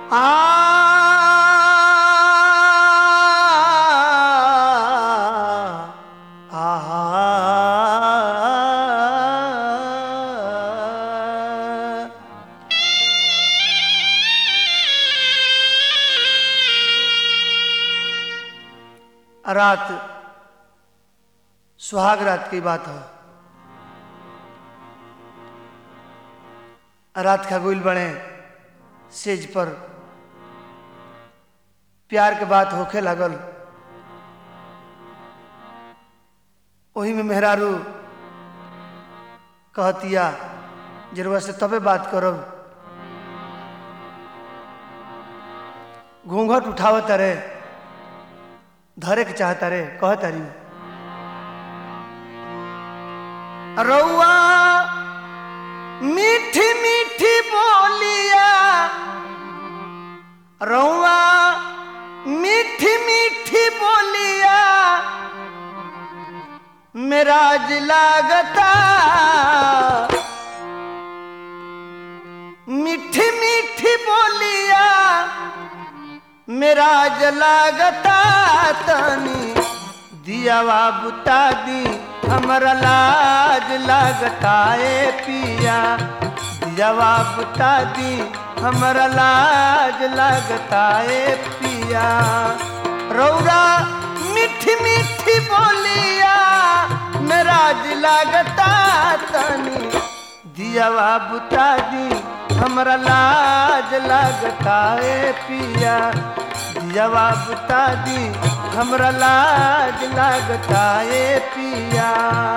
आ रात सुहाग रात की बात है रात का गुल बने सेज पर प्यार के बात होखे लागल वही में मेहरारू कहतिया जरूर से तबे बात करब घूंघट उठावत रे धरे के चाहता रे कहता री रउआ मीठी मीठी बोलिया रउआ मीठी मीठी बोलिया मेरा लागता मीठी मीठी बोलिया मेरा जलागता तनी दियावा बुता दी हमरा लाज लागता ए पिया दियावा बुता दी हमरा लाज लागता ए पिया रौरा मीठी मीठी बोलिया मेरा लागता तनी दियावा बुता दी हमरा लाज लागता ए पिया दियावा बुता दी हमरा लाज लागता ए पिया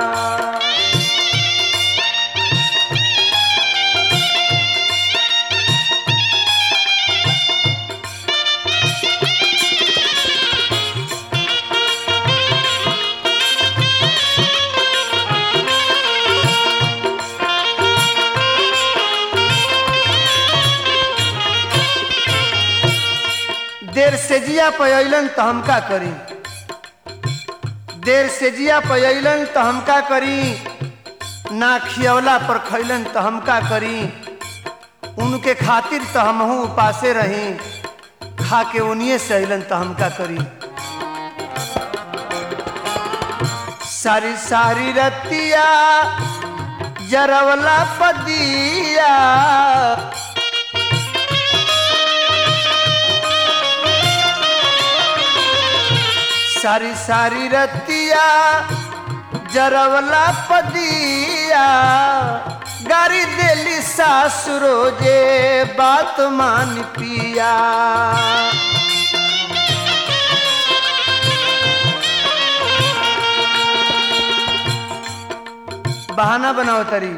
देर से जिया पयलन तो हम का करी देर से जिया पयलन तो हम का करी ना खियवला पर खैलन तो हम का करी उनके खातिर तो हमहू उपासे रही खा के उनिए से अलन तो हम का करी सारी सारी रतिया जरवला पदिया सारी सारी रतिया जरवला पदिया गारी देली सासुरो जे बात मान पिया बहाना बनाओ तरी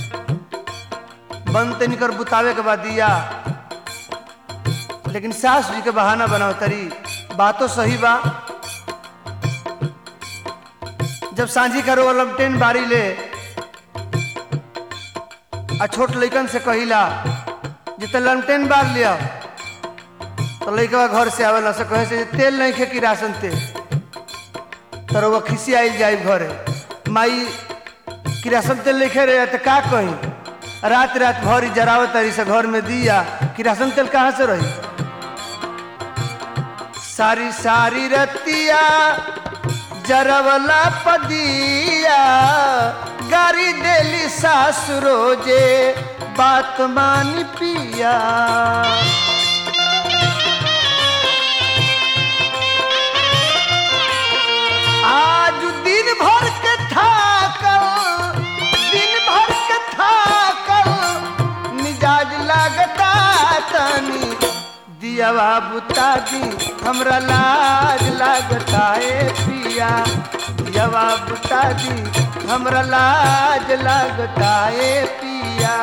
बंद तनिकर बुतावे के बाद दिया लेकिन सास जी के बहाना बनाओ तरी बातो सही बा जब सांझी करो लमटेन बारी ले आ छोट लइकन से कहिला जिते लमटेन बार लिया तो लइकवा घर से आवेला से कहे से तेल नहीं खे कि राशन तेल तो वो खिसी आइल जाई घरे माई किरासन तेल लिखे रहे तो का कही रात रात भरी जरावत तरी से घर में दिया किरासन तेल कहाँ से रही सारी सारी रतिया जरवला पदिया गारी देली सासुरो जे बात मानी पिया आज दिन भर के थाकल दिन भर के थाकल मिजाज लागता तनी दियावा बुता दी हमरा लाज लागता ए पिया दियावा बुता दी हमरा लाज लागता ए पिया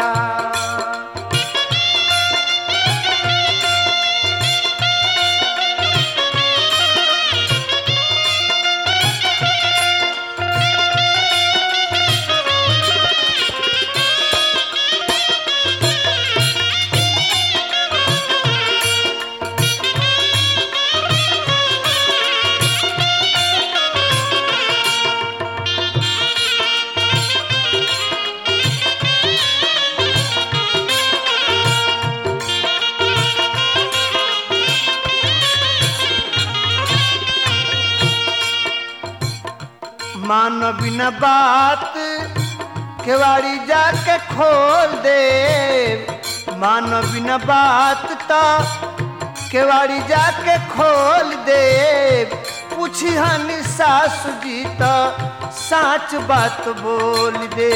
मान बिना बात केवाड़ी जाके खोल दे मान बिना बात तो केवाड़ी जाके खोल दे पूछी हनी सासु जी तो साच बात बोल दे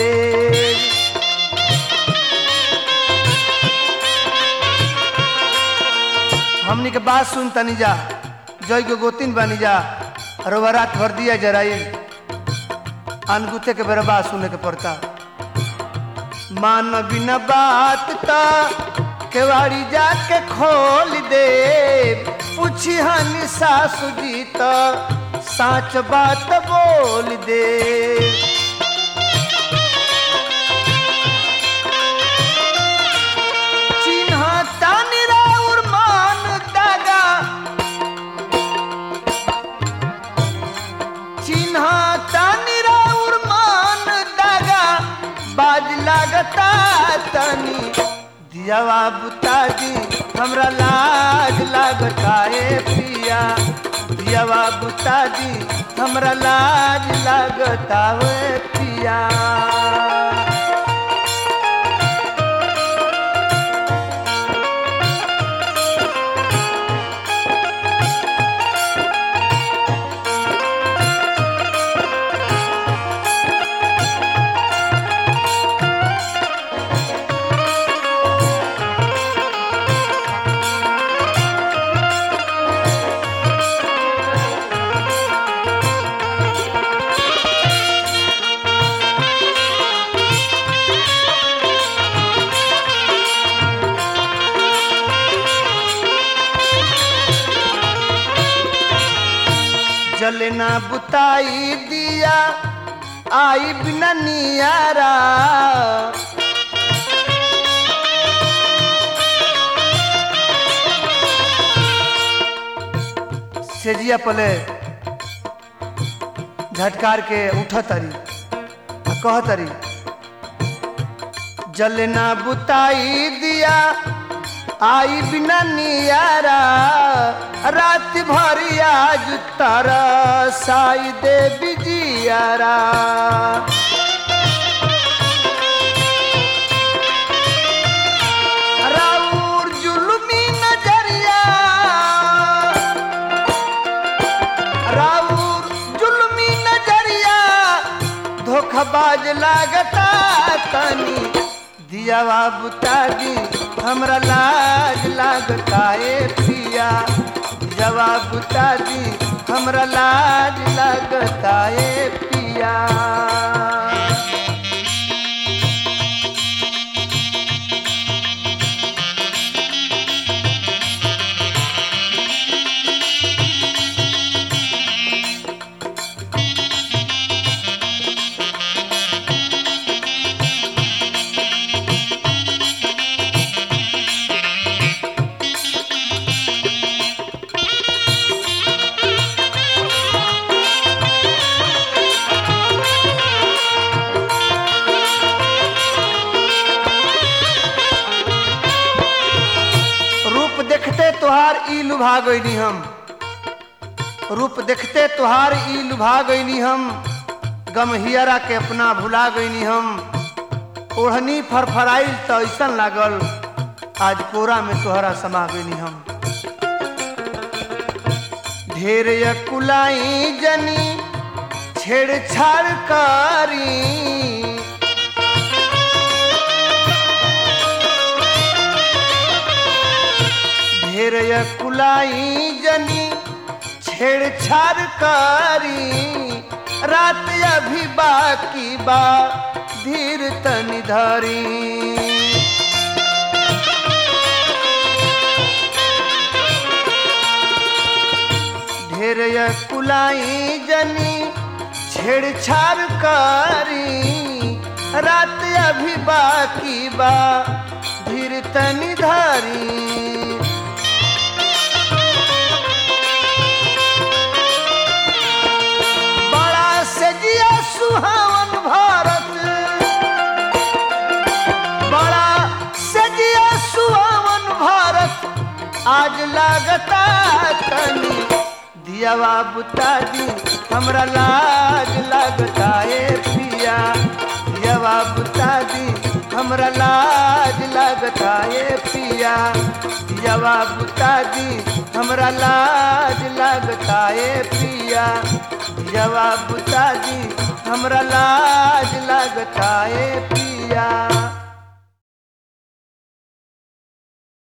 हमनी के बात सुन तनी जा जय के गोतिन बनी जा रोवा रात भर दिया जराई अनगुते के बेरा बात सुने के पड़ता मान बिना बात ता केवाड़ी जाके खोल दे पूछी हनी सासु जी तो साच बात बोल दे चिन्ह तानी राउर मान दागा चिन्ह तानी राउर मान दागा बाज लागता तनी दियावा बुताजी हमरा लाज लागता ए पिया दियावा बुताजी हमरा लाज लागता ए पिया जलना बुताई दिया आई बिना नियारा सेजिया पले झटकार के उठ तरी आ कह तरी जलना बुताई दिया आई बिना नियारा रात भर आज तारा साई दे बिजियारा राउर जुलमी नजरिया राउर जुलमी नजरिया धोखाबाज लागता तनी दियावा बुताजी हमरा लाज लागता ए पिया जवाब बुताजी हमरा लाज लागता ए पिया रूप देखते तोहार ई लुभा गईनी हम रूप देखते तोहार ई लुभा गईनी हम गम हियरा के अपना भुला गईनी हम ओढ़नी फरफराइल तो ऐसा लागल आज कोरा में तोहरा समा गईनी हम ढेर कुलाई जनी छेड़छाड़ करी ढेर कुलाई जनी छेड़छाड़ करी रात अभी बाकी बा धीर तनी धरी ढेर कुलाई जनी छेड़छाड़ करी रात अभी बाकी बा धीर तनी धरी बड़ा सजिया सुहावन भारत बड़ा सजिया सुहावन भारत आज लागता तनी दियावा बुता दी हमरा लाज लगता ए पिया दियावा बुता दी हमरा लाज लगता ए पिया दियावा बुता दी हमरा लाज लगता ए पिया दियावा बुता दी हमरा लाज लगता ए पिया